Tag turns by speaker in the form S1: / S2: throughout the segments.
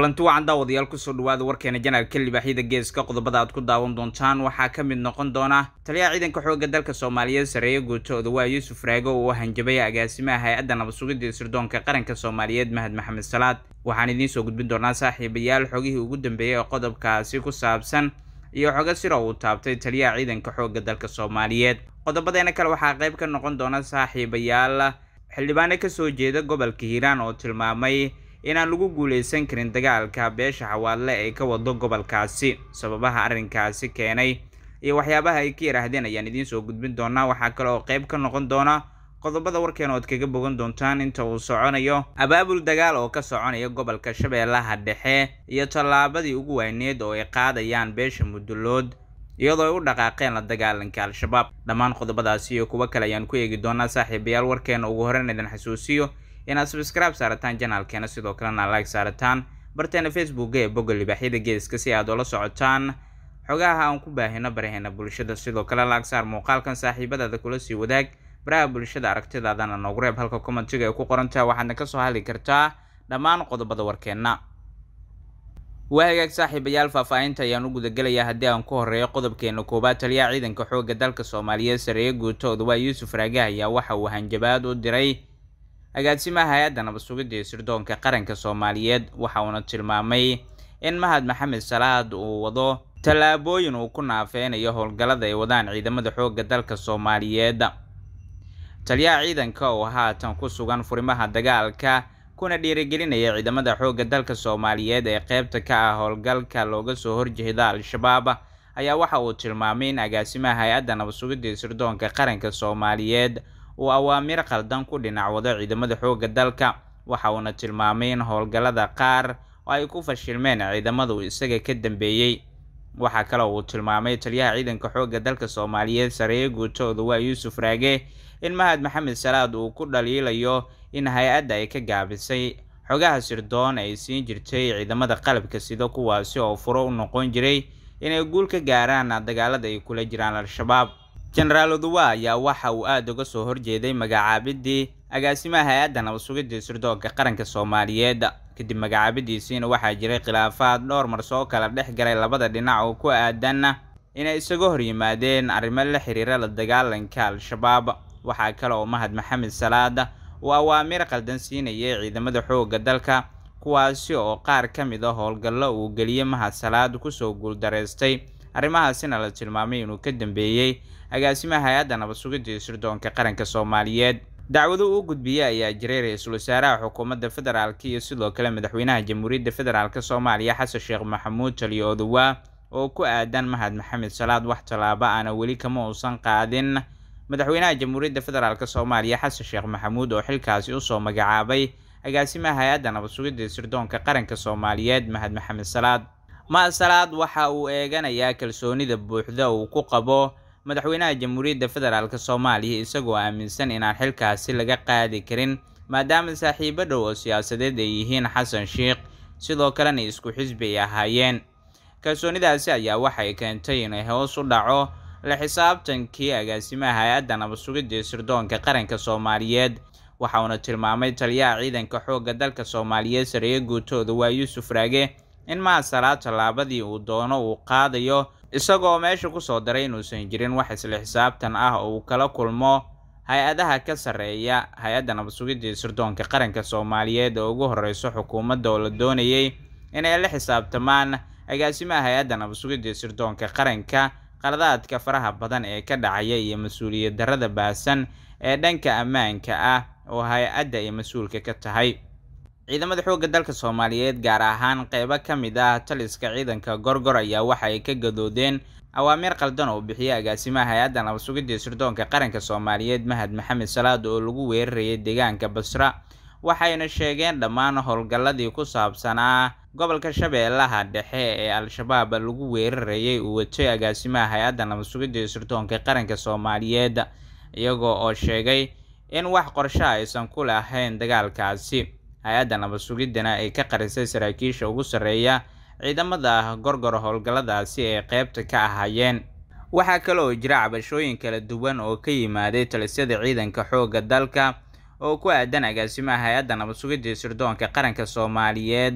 S1: kulanti wacan daawadayaal kusoo dhawaada warkeena janaalka libaaxyada geeska qodobada aad ku daawan doontaan waxaa ka mid noqon doona taliyaha ciidanka xoogga dalka soomaaliyeed sareeye guutooda waa yuusuf raago oo hanjabay agaasimaha hay-adda nabad sugidda sirdoonka qaranka soomaaliyeed mahad maxamed salaad waxaan idiin soo gudbin doonaa saaxiibayaal xogihii ugu dambeeyey ee qodobkaasi ku saabsan iyo xogo sira uu taabtay taliyaha ciidanka xoogga dalka soomaaliyeed qodobadeena kale waxaa qayb ka noqon doona saaxiibayaal xildhibaano kasoo jeeda gobolka hiiraan oo tilmaamay inaan lagu guuleysan karin dagaalka beesha xawaadle ee ka wado gobolkaasi sababaha arrinkaasi keenay iyo waxyaabaha ay ka yidhaahdeen ayaan idiin soo gudbin doonaa waxaa kale oo qayb ka noqon doona qodobada warkeena ood kaga bogan doontaan inta uu soconayo abaabul dagaal oo ka soconaya gobolka shabeellaha dhexe iyo tallaabadii ugu weyneed oo ay qaadayaan beesha muddulood iyadoo ay u dhaqaaqeen la dagaalanka al-shabaab dhammaan qodobadaasi iyo kuwo kale ayaan ku eegi doonaa saaxiibayaal warkeena ugu horeyn idin xasuusiyo inaad subscribe saarataan janaalkeena sidoo kalena like saarataan barteena facebooka ee bogga libaaxyada geeska si aad ula socotaan xogaha aan ku baahino baraheena bulshada sidoo kale laag saar muuqaalkan saaxiibadaada kula sii wadaag baraha bulshada aragtidaadana noogu reeb halka commentiga ay ku qorantaha waxaadna kasoo hadli kartaa dhammaan qodobada warkeenna waa hagaag saaxiibayaal faahfaahinta ayaan u gudagelayaa haddii aan ku horeeyo qodobkeena koowaad taliyaha ciidanka xoogga dalka soomaaliyeed sareeye guutooda waa yuusuf raage ayaa waxa uu hanjabaad u diray agaasimaha hay-adda nabad sugidda ee sirdoonka qaranka soomaaliyeed waxa uuna tilmaamay in mahad maxamed salaad uu wado tallaabooyin uu ku naafeynayo howlgallada ay wadaan ciidamada xoogga dalka soomaaliyeed taliyaha ciidanka oo haatan ku sugan furimaha dagaalka kuna dhiirigelinaya ciidamada xoogga dalka soomaaliyeed ee qeybta ka ah howlgalka looga soo horjeeda al-shabaab ayaa waxa uu tilmaamay in agaasimaha hay-adda nabad sugidda ee sirdoonka qaranka soomaaliyeed uu awaamiir qaldan ku dhinac wado ciidamada xoogga dalka waxa uuna tilmaamay in howlgallada qaar oo ay ku fashilmeen ciidamadu isaga ka dambeeyey waxaa kale uu tilmaamay taliyaha ciidanka xoogga dalka soomaaliyeed sareeye guutooda waa yuusuf raage in mahad maxamed salaad uu ku dhaliilayo in hay-adda ay ka gaabisay xogaha sirdoon ay siin jirtay ciidamada qalabka sida kuwaasi oo furo u noqon jiray inay guul ka gaaraan dagaalada ay kula jiraan al-shabaab jenaraal oduwa ayaa waxa uu aada uga soo horjeeday magacaabidii agaasimaha hay-adda nabad sugidda sirdoonka qaranka soomaaliyeed kadib magacaabidiisiina waxaa jiray khilaafaad dhowr mar soo kala dhex galay labada dhinac oo ku aadan inay isaga hor yimaadeen arrimo la xiriira la dagaalanka al-shabaab waxaa kale oo mahad maxamed salaad uu awaamiir qaldan siinayay ciidamada xoogga dalka kuwaasi oo qaar ka mid a howlgallo uu geliyey mahad salaad kusoo guuldareystay arrimahaasina la tilmaamay inuu ka dambeeyey agaasimaha hay-adda nabad sugidda ee sirdoonka qaranka soomaaliyeed dacwado uu gudbiyey ayaa jiray ra-iisul wasaaraha xukuumadda federaalk iyo sidoo kale madaxweynaha jamhuuriyadda federaalk soomaaliya xasan sheekh maxamuud taliyo oduwa oo ku aadan mahad maxamed salaad wax tallaabo aana weli kama uusan qaadin madaxweynaha jamhuuriyadda federaalk soomaaliya xasan sheekh maxamuud oo xilkaasi usoo magacaabay agaasimaha hay-adda nabad sugidda ee sirdoonka qaranka soomaaliyeed mahad maxamed salaad mahad salaad waxa uu eeganayaa kalsoonida buuxda uu ku qabo madaxweynaha jamhuuriyadda federaalk soomaaliya isagoo aaminsan inaan xilkaasi laga qaadi karin maadaama saaxiibo dhow oo siyaasadeed ay yihiin xasan sheikh sidoo kalena isku xisbi ay ahaayeen kalsoonidaasi ayaa waxay keentay inay hoos u dhaco la xisaabtankii agaasimaha hay-adda nabad sugidda ee sirdoonka qaranka soomaaliyeed waxa uuna tilmaamay taliyaha ciidanka xoogga dalka soomaaliyeed sareeye guutooda waa yuusuf raage in mahad salaad tallaabadii uu doono uu qaadayo isagoo meesha kusoo daray inuusan jirin wax isla xisaabtan ah oo uu kala kulmo hay-adaha ka sarreeya hay-adda nabad sugidda ee sirdoonka qaranka soomaaliyeed oo ugu horeyso xukuumadda oo la doonayay inay la xisaabtamaan agaasimaha hay-adda nabad sugidda ee sirdoonka qaranka qaladaadka faraha badan ee ka dhacaya iyo mas-uuliyad darrada baasan ee dhanka ammaanka ah oo hay-adda ay mas-uulka ka tahay ciidamada xoogga dalka soomaaliyeed gaar ahaan qeybo ka mid ah taliska ciidanka gorgor ayaa waxa ay ka gadoodeen awaamiir qaldan oo bixiyay agaasimaha hay-adda nabad sugidda sirdoonka qaranka soomaaliyeed mahad maxamed salaad oo lagu weerarayay deegaanka basra waxayna sheegeen dhammaan howlgalladii ku saabsanaa gobolka shabeellaha dhexe ee al-shabaab lagu weerarayay uu watay agaasimaha hay-adda nabad sugidda sirdoonka qaranka soomaaliyeed iyagoo oo sheegay in wax qorsho aysan ku lahayn dagaalkaasi hay-adda nabad sugiddana ay ka qarisay saraakiisha ugu sarreeya ciidamada gorgor howlgalladaasi ee qeybta ka ahaayeen waxaa kale oo jira cabashooyin kala duwan oo ka yimaaday talisyada ciidanka xoogga dalka oo ku aadan agaasimaha hay-adda nabad sugidda sirdoonka qaranka soomaaliyeed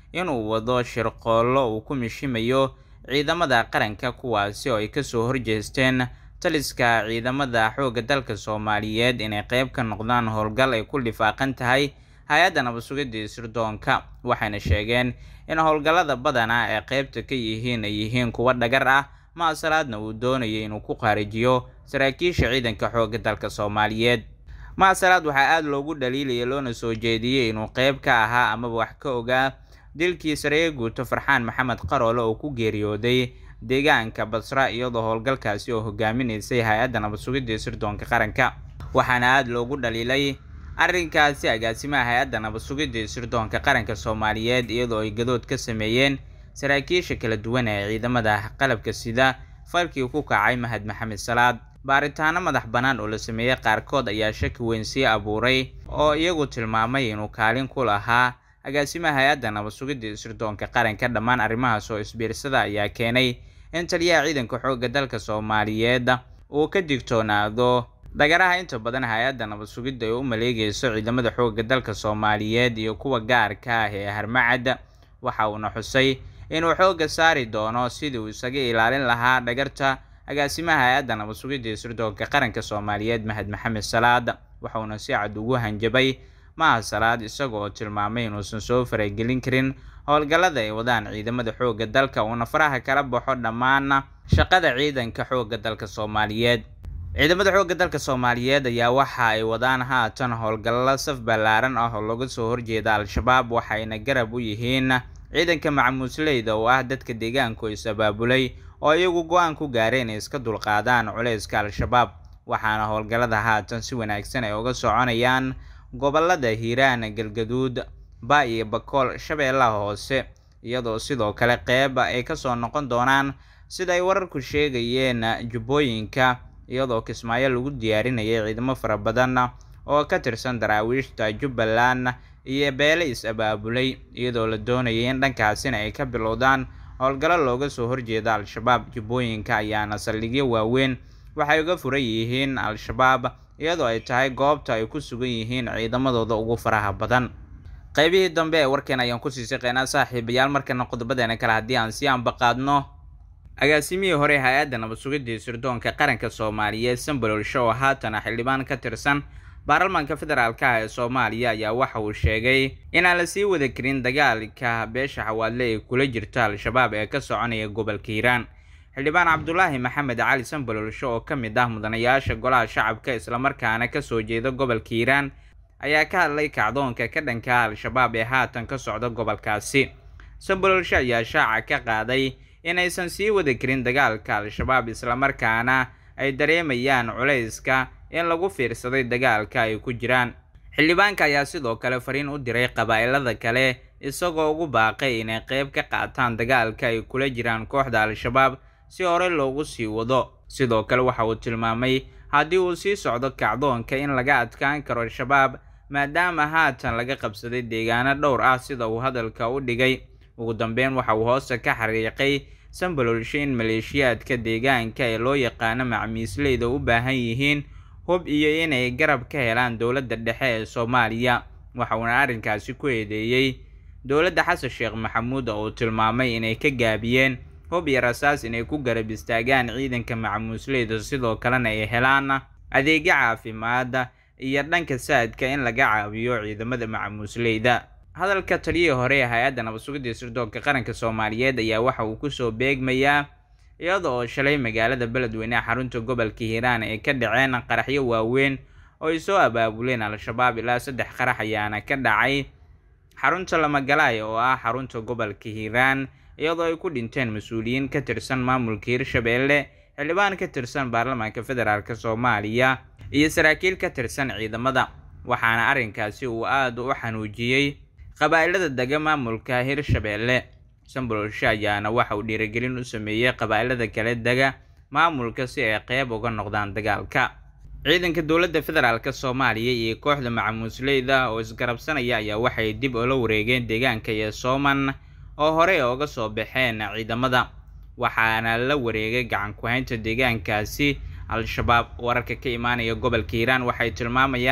S1: inuu wado shirqoollo uu ku mishimayo ciidamada qaranka kuwaasi oo ay kasoo horjeesteen taliska ciidamada xoogga dalka soomaaliyeed inay qeyb ka noqdaan howlgal ay ku lifaaqan tahay hay-adda nabadsugidii sirdoonka waxayna sheegeen in howlgallada badana ee qeybta ka yihiin ay yihiin kuwa dhagar ah maasalaadna uu doonayay inuu ku qaarijiyo saraakiisha ciidanka xoogga dalka soomaaliyeed maasalaad waxaa aada loogu dhaliilaya loona soo jeediyey inuu qeyb ka ahaa amaba wax ka ogaa dilkii sareeye guuto farxaan maxamed qaroole oo ku geeriyooday deegaanka basra iyadoo howlgalkaasi oo hogaaminaysay hay-adda nabadsugidii sirdoonka qaranka waxaana aada loogu dhaliilay arrinkaasi agaasimaha hay-adda nabadsugidii sirdoonka qaranka soomaaliyeed iyadoo ay gadood ka sameeyeen saraakiisha kala duwan ee ciidamada qalabka sida falkii ku kacay mahad maxamed salaad baaritaano madax bannaan oo la sameeyey qaarkood ayaa shaki weyn sii abuuray oo iyagu tilmaamay inuu kaalin ku lahaa agaasimaha hay-adda nabadsugidii sirdoonka qaranka dhammaan arrimahaas oo isbiirsada ayaa keenay in taliyaha ciidanka xoogga dalka soomaaliyeed uu ka digtoonaado dhagaraha inta badan hay-adda nabadsugidda ay u maleegayso ciidamada xoogga dalka soomaaliyeed iyo kuwa gaarka ah ee harmacad waxa uuna xusay inuu xoogga saari doono sidii uu isaga ilaalin lahaa dhagarta agaasimaha hay-adda nabadsugidii sirdoonka qaranka soomaaliyeed mahad maxamed salaad waxauna si cad ugu hanjabay maha salaad isagoo tilmaamay inuusan soo faragelin karin howlgallada ay wadaan ciidamada xoogga dalka uuna faraha kala baxo dhammaan shaqada ciidanka xoogga dalka soomaaliyeed ciidamada xoogga dalka soomaaliyeed ayaa waxa ay wadaan haatan howlgallo saf ballaaran ah oo laga soo horjeeda al-shabaab waxayna garab u yihiin ciidanka macamuusleyda oo ah dadka deegaanku is abaabulay oo iyagu go-aan ku gaareen inay iska dulqaadaan culayska al-shabaab waxaana howlgallada haatan si wanaagsan ay uga soconayaan gobolada hiiraan galgaduud ba iyo bakool shabeellaha hoose iyadoo sidoo kale qeyb ay kasoo noqon doonaan sida ay wararku sheegayeen jubbooyinka iyadoo kismaayo lagu diyaarinayay ciidamo fara badan oo ka tirsan daraawiishta jubbaland iyo beele is-abaabulay iyadoo la doonayay in dhankaasina ay ka bilowdaan howlgallo looga soo horjeeda al-shabaab jubbooyinka ayaana saldhigyo waaweyn waxay uga furan yihiin al-shabaab iyadoo ay tahay goobta ay ku sugan yihiin ciidamadooda ugu faraha badan qaybihii dambe ee warkeen ayaan kusii shaqeynaa saaxiibayaal markana qodobadeena kale haddii aan sii anbaqaadno agaasimihii hore hay-adda nabadsugidii sirdoonka qaranka soomaaliyeed sambalolsho oo haatana xildhibaan ka tirsan baarlamaanka federaalk ah ee soomaaliya ayaa waxa uu sheegay inaan la sii wada karin dagaalka beesha xawaadle ee kula jirta al-shabaab ee ka soconaya gobolka hiiraan xildhibaan cabdulaahi maxamed cali sambalolsho oo ka mid ah mudanayaasha golaha shacabka islamarkaana kasoo jeeda gobolka hiiraan ayaa ka hadlay kacdoonka ka dhanka al-shabaab ee haatan ka socda gobolkaasi sambalolsho ayaa shaaca ka qaaday inaysan sii wada karin dagaalka al-shabaab islamarkaana ay dareemayaan culayska in lagu fiirsaday dagaalka ay ku jiraan xildhibaanka ayaa sidoo kale fariin u diray qabaa'ilada kale isagoo ugu baaqay inay qeyb ka qaataan dagaalka ay kula jiraan kooxda al-shabaab si hore loogu sii wado sidoo kale waxa uu tilmaamay haddii uu sii socdo kacdoonka in laga adkaan karo al-shabaab maadaama haatan laga qabsaday deegaano dhowr ah sida uu hadalka u dhigay ugu dambeyn waxa uu hoose ka xariiqay sambalolsho in maleeshiyaadka deegaanka ee loo yaqaano macmiisleyda u baahan yihiin hub iyo inay garab ka helaan dowladda dhexe ee soomaaliya waxa uuna arrinkaasi ku eedeeyey dowladda xasan sheekh maxamuud oo uu tilmaamay inay ka gaabiyeen hub iyo rasaas inay ku garab istaagaan ciidanka macmuusleyda sidoo kalena ay helaan adeegyo caafimaad iyo dhanka saadka in laga caawiyo ciidamada macmuusleyda hadalka taliyihii hore ee hay-adda nabadsugidii sirdoonka qaranka soomaaliyeed ayaa waxa uu kusoo beegmayaa iyada oo shalay magaalada beledweyne ee xarunta gobolka hiiraan ay ka dhaceen qaraxyo waaweyn oo ay soo abaabuleen al-shabaab ilaa saddex qarax ayaana ka dhacay xarunta lamagalaay oo ah xarunta gobolka hiiraan iyadoo ay ku dhinteen mas-uuliyiin ka tirsan maamulka hirshabeelle xildhibaan ka tirsan baarlamaanka federaalk soomaaliya iyo saraakiil ka tirsan ciidamada waxaana arrinkaasi uu aada u xanuujiyey qabaa'ilada dega maamulka hirshabeelle sambololsho ayaana waxa uu dhiirigelin u sameeyey qabaa'ilada kale dega maamulka si ay qeyb uga noqdaan dagaalka ciidanka dowladda federaalk soomaaliya iyo kooxda macamuusleyda oo isgarabsanaya ayaa waxay dib ula wareegeen deegaanka iyo sooman oo horey ooga soo baxeen ciidamada waxaana la wareegay gacan ku-haynta deegaankaasi al-shabaab wararka ka imaanaya gobolka hiiraan waxay tilmaamayaan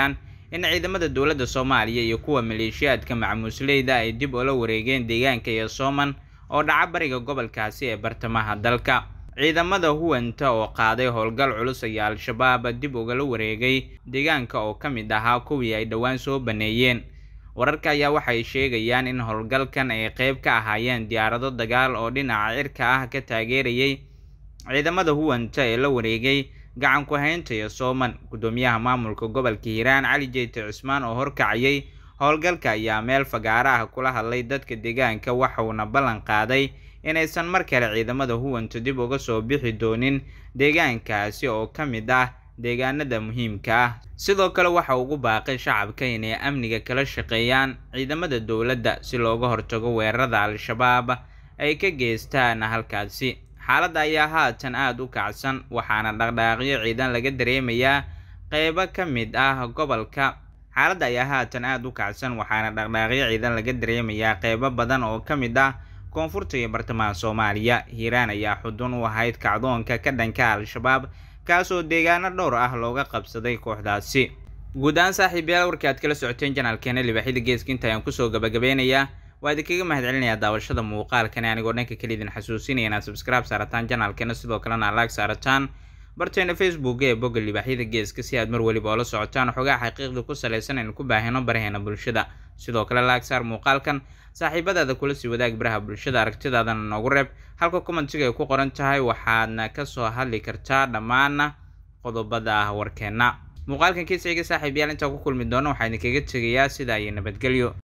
S1: in ciidamada dowladda soomaaliya iyo kuwa maleeshiyaadka macmuusleyda ay dib ula wareegeen deegaanka iyo sooman oo dhaca bariga gobolkaasi ee bartamaha dalka ciidamada huwanta oo qaaday howlgal culus ayaa al-shabaab dib ugala wareegay deegaanka oo ka mid ahaa kuwii ay dhowaan soo baneeyeen wararka ayaa waxay sheegayaan in howlgalkan ay qeyb ka ahaayeen diyaarado dagaal oo dhinaca cirka ah ka taageerayay ciidamada huwanta ee la wareegay gacan ku-haynta iyo sooman guddoomiyaha maamulka gobolka hiiraan cali jeyte cismaan oo horkacayay howlgalka ayaa meel fagaara ah kula hadlay dadka deegaanka waxauna ballan qaaday inaysan mar kale ciidamada huwanta dib uga soo bixi doonin deegaankaasi oo ka mid ah deegaanada muhiimka ah sidoo kale waxa ugu baaqay shacabka inay amniga kala shaqeeyaan ciidamada dowladda si looga hortago weerarada al-shabaab ay ka geystaan halkaasi xaaladda ayaa haatan aada u kacsan waxaana dhaqdhaaqyo ciidan laga dareemayaa qeybo ka mid ah gobolka xaaladda ayaa haatan aada u kacsan waxaana dhaqdhaaqyo ciidan laga dareemayaa qeybo badan oo ka mid ah koonfurta iyo bartamaha soomaaliya hiiraan ayaa xudun u ahayd kacdoonka ka dhanka al-shabaab kaasoo deegaano dhowr ah looga qabsaday kooxdaasi guud ahaan saaxiibayaal warkii aad kala socoteen janaalkeena libaaxyada geeska inta ayaan kusoo gabagabeynayaa waa idinkaga mahad celinayaa daawashada muuqaalkani anigoo dhanka kale idin xasuusinaya inaad subscribe saarataan janaalkeena sidoo kalena laag saarataan barteena facebook ee bogga libaaxyada geeska si aad mar weliba oola socotaan xogaa xaqiiqda ku salaysan aynu ku baahino baraheena bulshada sidoo kale laag saar muuqaalkan saaxiibadaada kula sii wadaag baraha bulshada aragtidaadana noogu reeb halka commentiga ay ku qoran tahay waxaadna kasoo hadli kartaa dhammaan qodobada ah warkeenna muuqaalkan kiisixiga saaxiibayaal intaa ku kulmi doona waxaa idinkaga tegayaa sidaa iyo nabadgelyo